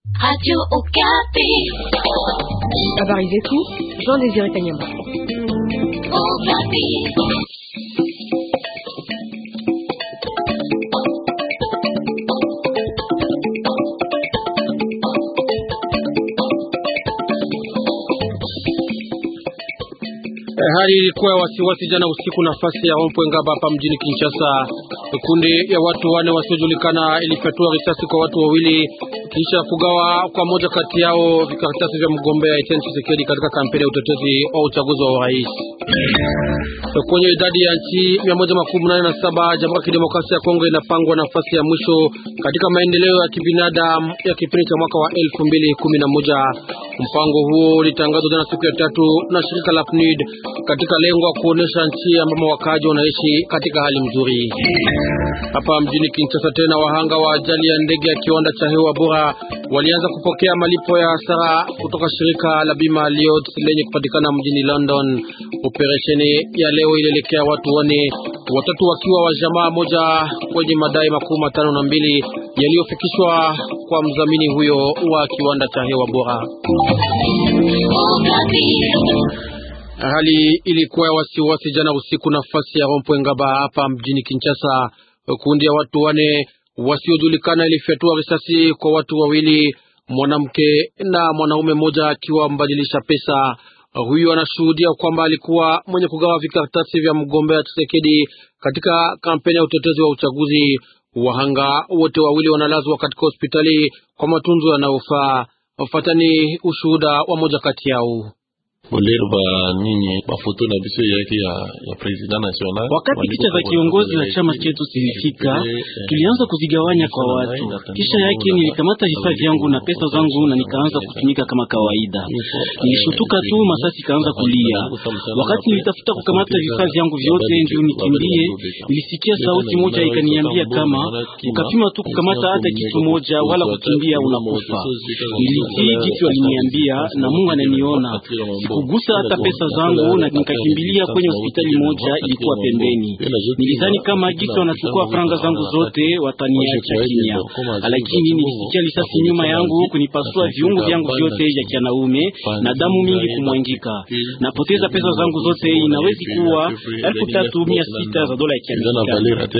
Radio Okapi. Habari zetu Jean Désiré Kanyama. Okapi. Hali ilikuwa ya wasiwasi jana usiku nafasi ya Rompwe Ngaba hapa mjini Kinshasa. Kundi ya watu wane wasiojulikana ilifyatua risasi kwa watu wawili kisha kugawa kwa moja kati yao vikaratasi vya mgombea Etienne Tshisekedi katika kampeni ya utetezi wa uchaguzi wa urais. Kwenye idadi ya nchi 187 Jamhuri ya Kidemokrasia ya Kongo inapangwa nafasi ya mwisho katika maendeleo ya kibinadamu ya kipindi cha mwaka wa 2011. Mpango huo ulitangazwa jana siku ya tatu na shirika la PNUD katika lengo la kuonesha nchi ambamo wakaaji wanaishi katika hali nzuri. Hapa mjini Kinshasa tena wahanga wa ajali ya ndege ya kiwanda cha hewa bora walianza kupokea malipo ya hasara kutoka shirika la bima Lloyds lenye kupatikana mjini London. Operesheni ya leo ilielekea watu wane, watatu wakiwa wa jamaa moja kwenye madai makuu matano na mbili yaliyofikishwa kwa mdhamini huyo wa kiwanda cha hewa bora. Hali ilikuwa ya wasiwasi jana usiku nafasi ya Rompwe Ngaba hapa mjini Kinshasa. Kundi ya watu wane wasiojulikana ilifyatua risasi kwa watu wawili, mwanamke na mwanaume mmoja akiwa mbadilisha pesa. Huyu anashuhudia kwamba alikuwa mwenye kugawa vikaratasi vya mgombea Tshisekedi katika kampeni ya utetezi wa uchaguzi. Wahanga wote wawili wanalazwa katika hospitali kwa matunzo yanayofaa. Fatani ushuhuda wa moja kati yao. Bolerba nini mafoto na biso yake ya, ya president national. Wakati picha za kiongozi wa chama chetu zilifika, tulianza kuzigawanya kwa watu. Kisha yake nilikamata vifaa vyangu na pesa zangu na nikaanza kutumika kama kawaida. Nilishutuka tu, masasi kaanza kulia. Wakati nilitafuta kukamata vifaa vyangu vyote ndio nikimbie, nilisikia sauti moja ikaniambia kama ukapima tu kukamata hata kitu moja wala kukimbia unakufa. Nilitii kitu aliniambia na Mungu ananiona kugusa hata pesa zangu na nikakimbilia kwenye hospitali moja ilikuwa pembeni. Nilizani kama gisi wanachukua franga zangu zote wataniacha kimya, lakini nilisikia risasi nyuma yangu kunipasua viungo vyangu vyote vya kianaume na damu mingi kumwangika. Napoteza pesa zangu zote, inawezi kuwa elfu tatu mia sita za dola ya Kiamerikani.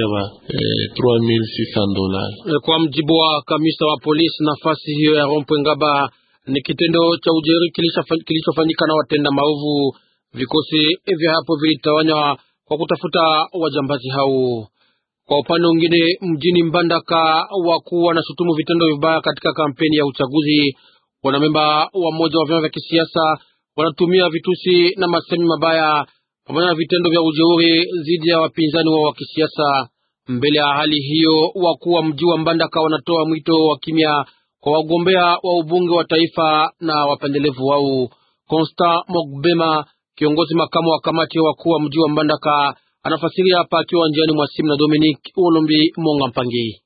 Kwa mjibu wa kamisa wa polisi, nafasi hiyo ya Rompwe Ngaba ni kitendo cha ujeri kilichofanyika na watenda maovu. Vikosi vya hapo vilitawanywa kwa kutafuta wajambazi hao. Kwa upande mwingine, mjini Mbandaka, wakuu wanashutumu vitendo vibaya katika kampeni ya uchaguzi. Wanamemba wa mmoja wa vyama vya kisiasa wanatumia vitusi na masemi mabaya pamoja na vitendo vya ujeuri dhidi ya wapinzani wao wa kisiasa. Mbele ya hali hiyo, wakuu wa mji wa Mbandaka wanatoa mwito wa kimya kwa wagombea wa ubunge wa taifa na wapendelevu wao. Constant Mogbema, kiongozi makamu wa kamati wakuu wa mji wa Mbandaka, anafasiria hapa akiwa njiani mwa simu na Dominic Olombi Monga Mpangi.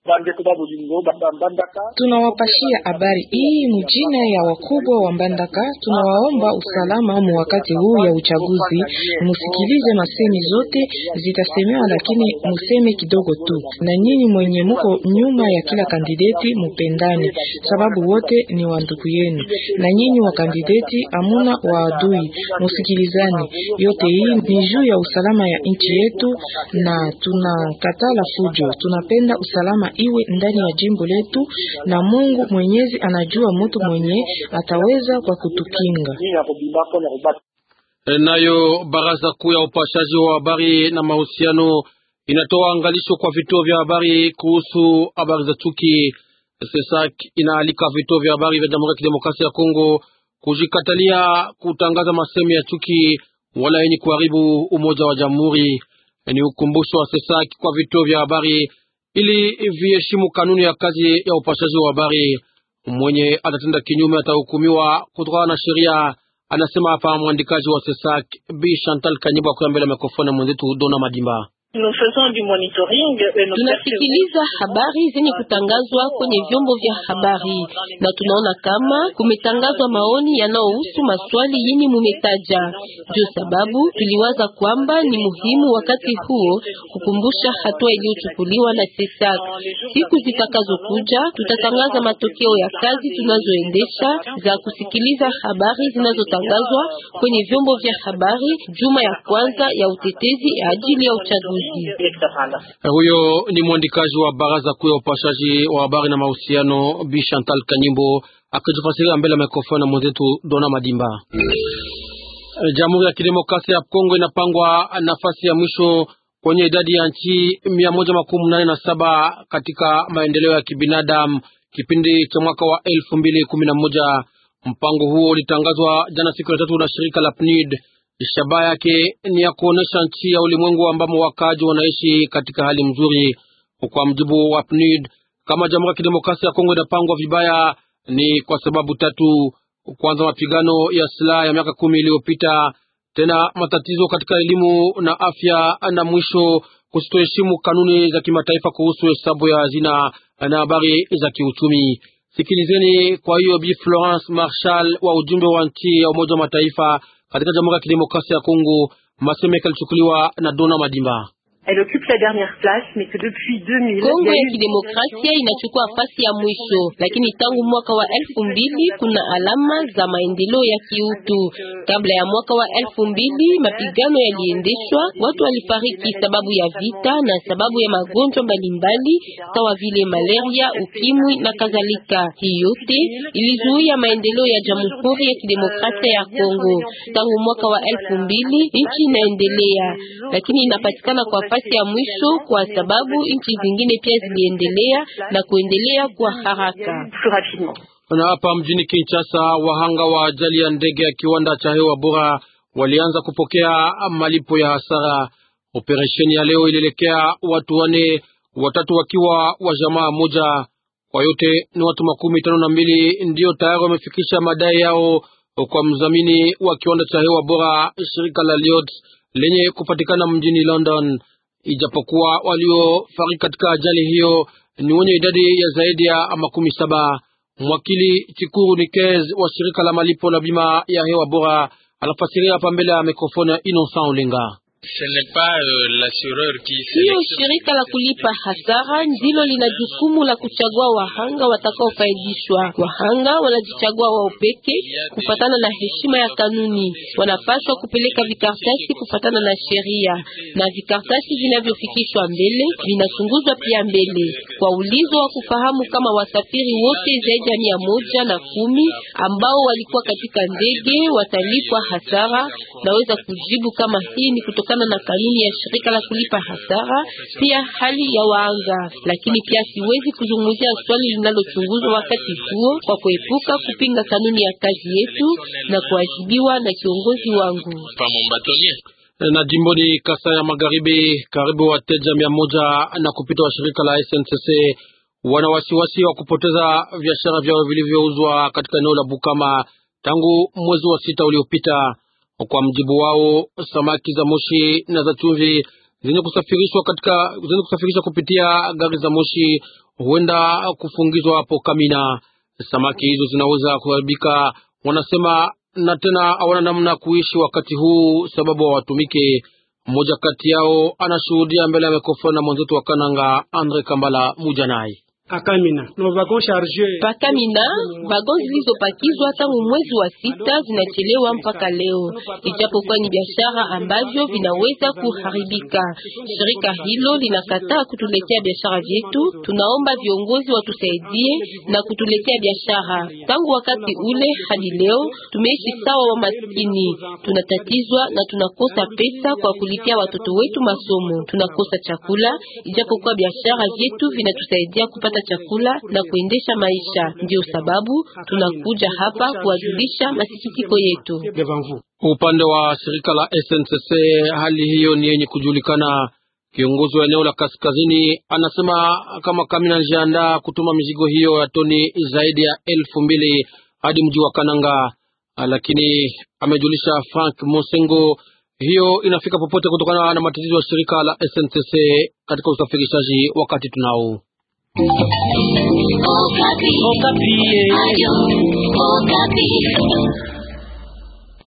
Tunawapashia habari hii mjina ya wakubwa wa Mbandaka. Tunawaomba usalama mu wakati huu ya uchaguzi, musikilize masemi zote zitasemewa, lakini museme kidogo tu, na nyinyi mwenye muko nyuma ya kila kandideti mupendane, sababu wote ni wa ndugu yenu, na nyinyi wa kandideti amuna wa adui, musikilizane. Yote hii ni juu ya usalama ya nchi yetu, na tunakatala fujo. Tunapenda usalama iwe ndani ya jimbo letu na Mungu Mwenyezi anajua mtu mwenye ataweza kwa kutukinga. Nayo baraza kuu ya upashaji wa habari na mahusiano inatoa angalisho kwa vituo vya habari kuhusu habari za chuki. SESAK inaalika vituo vya habari vya Jamhuri ya Kidemokrasia ya Kongo kujikatalia kutangaza masemi ya chuki wala yenye kuharibu umoja wa jamhuri. Ni ukumbusho wa SESAK kwa vituo vya habari ili viheshimu kanuni ya kazi ya upashaji wa habari. Mwenye atatenda kinyume atahukumiwa kutokana na sheria, anasema hapa mwandikaji wa SESAK Bi Chantal Kanyiba kwa mbele ya mikrofoni mwenzetu Dona Madimba. Tunasikiliza habari zenye kutangazwa kwenye vyombo vya habari na tunaona kama kumetangazwa maoni yanayohusu maswali yenye mumetaja. Ndio sababu tuliwaza kwamba ni muhimu wakati huo kukumbusha hatua iliyochukuliwa na CESAC. Siku zitakazokuja tutatangaza matokeo ya kazi tunazoendesha za kusikiliza habari zinazotangazwa kwenye vyombo vya habari juma ya kwanza ya utetezi ajili ya uchaguzi. Huyo ni mwandikaji wa baraza kuu ya upashaji wa habari na mahusiano Bi Chantal Kanyimbo akijifasiria mbele ya mikrofoni na mwenzetu Dona Madimba. Jamhuri ya Kidemokrasia ya Kongo inapangwa nafasi ya mwisho kwenye idadi ya nchi mia moja makumi nane na saba katika maendeleo ya kibinadamu kipindi cha mwaka wa elfu mbili kumi na moja. Mpango huo ulitangazwa jana siku ya tatu na shirika la PNID. Shabaha yake ni ya kuonesha nchi ya ulimwengu ambamo wakaaji wanaishi katika hali mzuri. Kwa mjibu wa PNID, kama Jamhuri ya Kidemokrasia ya Kongo inapangwa vibaya, ni kwa sababu tatu. Kwanza, mapigano ya silaha ya miaka kumi iliyopita, tena matatizo katika elimu na afya, na mwisho kusitoheshimu kanuni za kimataifa kuhusu hesabu ya hazina na habari za kiuchumi. Sikilizeni kwa hiyo Bi Florence Marshal wa ujumbe wa nchi ya Umoja wa Mataifa katika Jamhuri ya Kidemokrasia ya Kongo. Masemeka alichukuliwa na Dona Madimba. Kongo ya Kidemokrasia inachukua nafasi ya mwisho, lakini tangu mwaka wa elfu mbili kuna alama za maendeleo ya kiutu. Kabla ya mwaka wa elfu mbili mapigano yaliendeshwa, watu walifariki sababu ya vita na sababu ya magonjwa mbalimbali sawa vile malaria, ukimwi na kadhalika. Hii yote ilizuia maendeleo ya Jamhuri ya Kidemokrasia ya Kongo. Tangu mwaka wa elfu mbili nchi inaendelea, lakini inapatikana kwa nafasi ya mwisho kwa sababu nchi zingine pia ziliendelea na kuendelea kwa haraka. Na hapa mjini Kinshasa, wahanga wa ajali ya ndege ya kiwanda cha hewa bora walianza kupokea malipo ya hasara. Operesheni ya leo ilielekea watu wane, watatu wakiwa wa jamaa moja. Kwa yote ni watu makumi tano na mbili ndiyo tayari wamefikisha madai yao kwa mdhamini wa kiwanda cha hewa bora, shirika la Lloyds lenye kupatikana mjini London. Ijapokuwa waliofariki katika ajali hiyo ni wenye idadi ya zaidi ya makumi saba. Mwakili Chikuru Nikez wa shirika la malipo la bima ya hewa bora anafasiria hapa mbele ya mikrofoni ya Innocent Olenga. Hiyo shirika la kulipa hasara ndilo lina jukumu la kuchagua wahanga watakaofaidishwa. Wahanga wanajichagua wao peke kufatana na heshima ya kanuni. Wanapaswa kupeleka vikaratasi kufatana na sheria, na vikaratasi vinavyofikishwa mbele vinachunguzwa pia mbele kwa ulizo wa kufahamu kama wasafiri wote zaidi ya mia moja na kumi ambao walikuwa katika ndege watalipwa hasara. Naweza kujibu kama hii ni kutoka na kanuni ya shirika la kulipa hasara, pia hali ya waanga. Lakini pia siwezi kuzungumzia swali linalochunguzwa wakati huo kwa kuepuka kupinga kanuni ya kazi yetu na kuadhibiwa na kiongozi wangu. Na jimboni Kasai ya Magharibi, karibu wateja mia moja na kupita wa shirika la SNCC wana wasiwasi wa kupoteza biashara vyao vilivyouzwa katika eneo la Bukama tangu mwezi wa sita uliopita. Kwa mjibu wao, samaki za moshi na za chumvi zenye kusafirishwa katika zenye kusafirishwa kupitia gari za moshi huenda kufungizwa hapo Kamina. Samaki hizo zinaweza kuharibika, wanasema, na tena hawana namna kuishi wakati huu sababu hawatumike. Mmoja kati yao anashuhudia mbele ya mikrofoni na mwenzetu wa Kananga Andre Kambala Mujanai. Pakamina vagon zilizopakizwa tangu mwezi wa sita zinachelewa mpaka leo, ijapokuwa ni biashara ambavyo vinaweza kuharibika. Shirika hilo linakataa kutuletea biashara vyetu. Tunaomba viongozi watusaidie na kutuletea biashara. Tangu wakati ule hadi leo tumeishi sawa wa maskini, tunatatizwa na tunakosa pesa kwa kulipia watoto wetu masomo, tunakosa chakula, ijapokuwa biashara vyetu vinatusaidia kupata chakula na kuendesha maisha. Ndio sababu tunakuja hapa kuwajulisha masikitiko yetu. Upande wa shirika la SNCC, hali hiyo ni yenye kujulikana. Kiongozi wa eneo la kaskazini anasema kama Kamina anajiandaa kutuma mizigo hiyo ya toni zaidi ya elfu mbili hadi mji wa Kananga, lakini amejulisha Frank Mosengo hiyo inafika popote kutokana na matatizo ya shirika la SNCC katika usafirishaji wakati tunao. Okapi. Okapi. Radio Okapi.